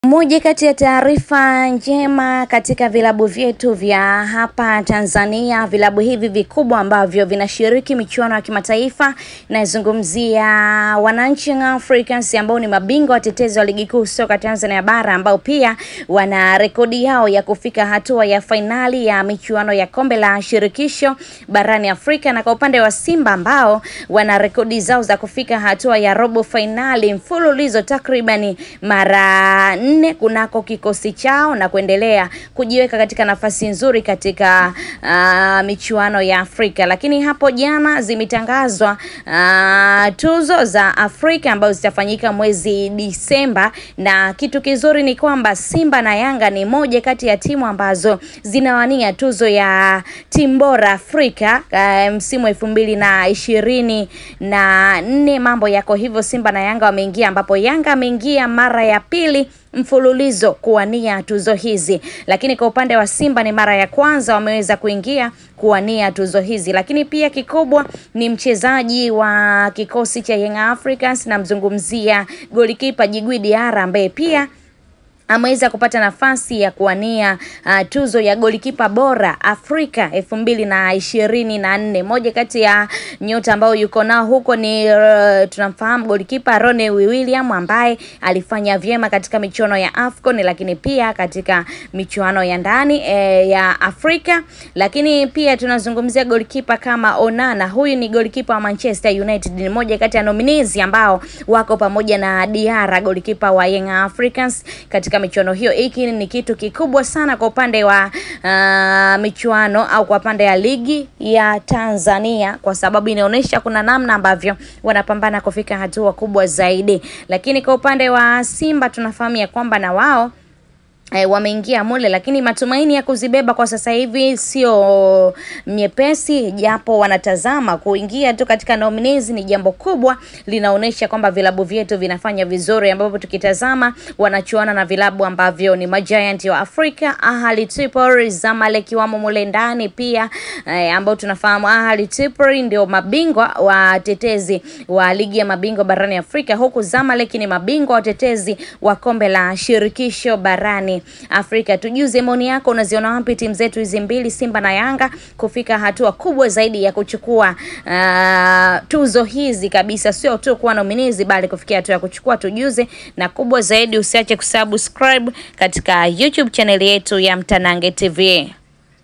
Moja kati ya taarifa njema katika vilabu vyetu vya hapa Tanzania, vilabu hivi vikubwa ambavyo vinashiriki michuano ya kimataifa, nazungumzia Wananchi Young Africans ambao ni mabingwa watetezi wa ligi kuu soka Tanzania bara, ambao pia wana rekodi yao ya kufika hatua ya fainali ya michuano ya kombe la shirikisho barani Afrika, na kwa upande wa Simba ambao wana rekodi zao za kufika hatua ya robo fainali mfululizo takribani mara nne kunako kikosi chao na kuendelea kujiweka katika nafasi nzuri katika uh, michuano ya Afrika. Lakini hapo jana zimetangazwa uh, tuzo za Afrika ambazo zitafanyika mwezi Disemba, na kitu kizuri ni kwamba Simba na Yanga ni moja kati ya timu ambazo zinawania tuzo ya timu bora Afrika uh, msimu elfu mbili na ishirini na nne. Mambo yako hivyo, Simba na Yanga wameingia, ambapo Yanga ameingia mara ya pili mfululizo kuwania tuzo hizi, lakini kwa upande wa Simba ni mara ya kwanza wameweza kuingia kuwania tuzo hizi. Lakini pia kikubwa ni mchezaji wa kikosi cha Young Africans, namzungumzia golikipa Djigui Diarra ambaye pia ameweza kupata nafasi ya kuwania uh, tuzo ya golikipa bora Afrika elfu mbili na ishirini na nne. Moja kati ya nyota ambao yuko nao huko ni uh, tunamfahamu golikipa Rone William ambaye alifanya vyema katika michuano ya AFCON, lakini pia katika michuano ya ndani eh, ya Afrika. Lakini pia tunazungumzia golikipa kama Onana, huyu ni golikipa wa Manchester United, ni moja kati ya nominees ambao wako pamoja na Diarra golikipa wa Young Africans katika michuano hiyo. Hiki ni kitu kikubwa sana kwa upande wa uh, michuano au kwa upande ya ligi ya Tanzania, kwa sababu inaonyesha kuna namna ambavyo wanapambana kufika hatua kubwa zaidi. Lakini kwa upande wa Simba tunafahamu ya kwamba na wao E, wameingia mule lakini matumaini ya kuzibeba kwa sasa hivi sio nyepesi, japo wanatazama kuingia tu katika nominees ni jambo kubwa, linaonyesha kwamba vilabu vyetu vinafanya vizuri, ambapo tukitazama wanachuana na vilabu ambavyo ni majiant wa Afrika, Ahli Tripoli, Zamalek wamo mule ndani pia e, ambao tunafahamu Ahli Tripoli ndio mabingwa watetezi wa ligi ya mabingwa barani Afrika, huku Zamalek ni mabingwa watetezi wa kombe la shirikisho barani Afrika. Tujuze maoni yako, unaziona wapi timu zetu hizi mbili Simba na Yanga kufika hatua kubwa zaidi ya kuchukua uh, tuzo hizi kabisa, sio tu kuwa nominizi bali kufikia hatua ya kuchukua. Tujuze na kubwa zaidi, usiache kusubscribe katika YouTube chaneli yetu ya Mtanange TV.